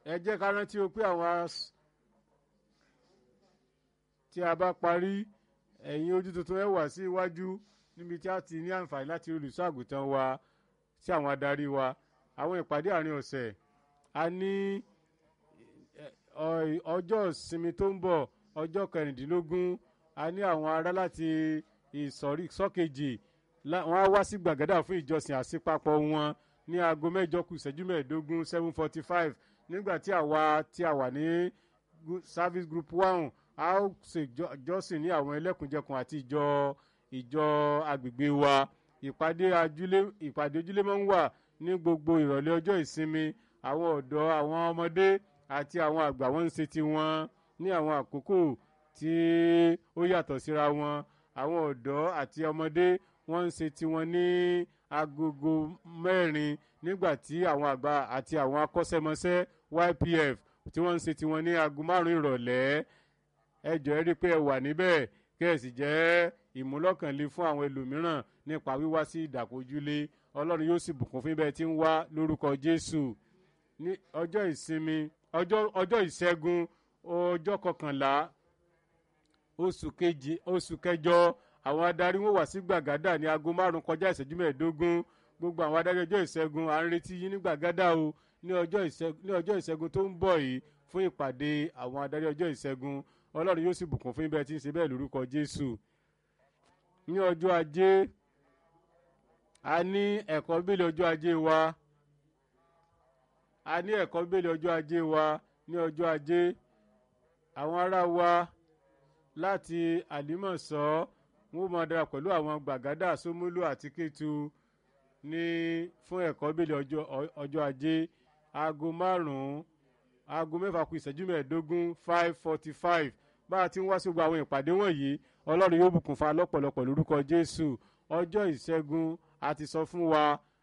ẹ jẹ́ ká rántí o pé àwọn as- tí a bá parí ẹ̀yin ojú tuntun ẹ wá sí iwájú níbi tí a ti ní àǹfààní láti rí olùṣọ́ àgùntàn wa sí àwọn adarí wa àwọn ìpàdé àárín ọ̀sẹ̀ a ní ẹ, ọ- ọjọ́ ìsinmi tó ń bọ̀ ọjọ́ kẹrìndínlógún a ní àwọn ará láti ìsọ̀rí sọ́kejì lá- wọ́n á wá sí gbàgádà fún ìjọsìn àṣepapọ̀ wọn ní aago mẹ́jọ kù ìṣẹ́jú mẹ́ẹ̀ẹ́dógún seven forty five nígbà tí àwa tí a wà ní gu- service group one a ó ṣe ìjọ- ìjọsìn ní àwọn ẹlẹ́kùnjẹkùn àti ìjọ ìjọ agbègbè wa ìpàdé ajúlé ìpàdé ojúlé máa ń wà ní gbogbo ìrọ̀lẹ́ ọjọ́ ìsinmi àwọn ọ̀dọ́ àwọn ọmọdé àti àwọn àgbà wọn ń ṣe tiwọn ní àwọn àkókò tí ó yàtọ̀ síra wọn àwọn ọ̀dọ́ àti ọmọdé wọ́n ń ṣe tiwọn ní agogo mẹ́rin nígbà tí àwọn àgbà àti àwọn akọ́ṣẹ́mọṣẹ́ YPF tí wọ́n ń ṣe tiwọn ní aago márùn-ún ìrọ̀lẹ́ ẹ jọ̀ọ́ ẹ rí i pé ẹ wà níbẹ̀ kí ẹ sì jẹ́ ìmúlọ́kànlé fún àwọn ẹlòmíràn nípa wíwá sí ìdàkójúlé ọlọ́run yóò sì bùkún fún bẹ́ẹ̀ tí ń wá lórúkọ jésù ní ọjọ́ ìsinmi ọjọ́ ọjọ́ ìṣẹ́gun ọjọ́ kọkànlá oṣù kejì oṣù kẹjọ àwọn adarí wọn wà sí gbàgádà ní aago márùn kọjá ìṣẹ́jú mẹ́ẹ̀ẹ́dógún gbogbo àwọn adarí ọjọ́ ìṣẹ́gun à ń retí yín ní gbàgádà o ní ọjọ́ ìṣẹ́gun ní ọjọ́ ìṣẹ́gun tó ń bọ̀ yìí fún ìpàdé àwọn adarí ọjọ́ ìṣẹ́gun ọlọ́run yóò sì bùkún fún ibẹ̀ tí ń ṣe bẹ́ẹ̀ lórúkọ jésù ní ọjọ́ ajé a ní ẹ̀kọ́ bíbélì ọjọ́ ajé wa a ní ẹ̀kọ́ bíbélì ọjọ́ ajé wa ní ọjọ́ ajé àwọn ará wa láti àlímọ̀sọ́ wọn máa dára pẹ̀lú àwọn gbàgádà sómúlù àti kétu ní fún ẹ̀kọ́ bíbélì ọjọ́ ọjọ́ ajé aago márùn-ún aago mẹ́fà kù ìṣẹ́jú mẹ́ẹ̀ẹ́dógún five forty five bá a ti ń wá sí gbogbo àwọn ìpàdé wọ̀nyí ọlọ́run yóò bùkún fa lọ́pọ̀lọpọ̀ lórúkọ jésù ọjọ́ ìṣẹ́gun a ti sọ fún wa